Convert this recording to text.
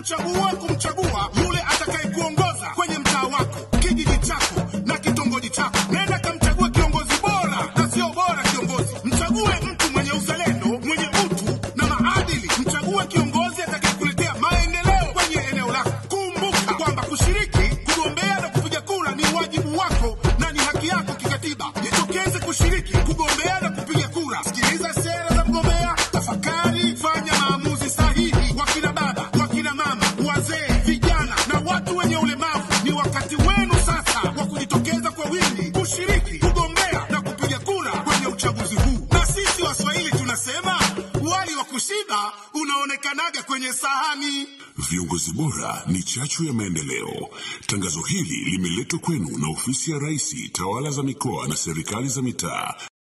kuchagua kumchagua yule atakayekuongoza kwenye mtaa wako, kijiji chako na kitongoji chako. Nenda kamchague kiongozi bora na sio bora kiongozi. Mchague mtu mwenye uzalendo, mwenye utu na maadili. Mchague kiongozi atakayekuletea maendeleo kwenye eneo lako. Kumbuka kwamba kushiriki, kugombea na kupiga kura ni wajibu wako na ni haki yako kikatiba. Jitokeze kushiriki, kugombea na kupiga kura. Sikiliza sera za mgombea, tafakari, fanya maamuzi sahihi. Wakina baba, wakina mama, wazee, vijana na watu wenye ulemavu, ni wakati wenu sasa wa kujitokeza kwa wingi kushiriki, kugombea na kupiga kura kwenye uchaguzi huu. Na sisi Waswahili tunasema wali wa kushiba unaonekanaga kwenye sahani. Viongozi bora ni chachu ya maendeleo. Tangazo hili limeletwa kwenu na ofisi ya Rais, tawala za mikoa na serikali za mitaa.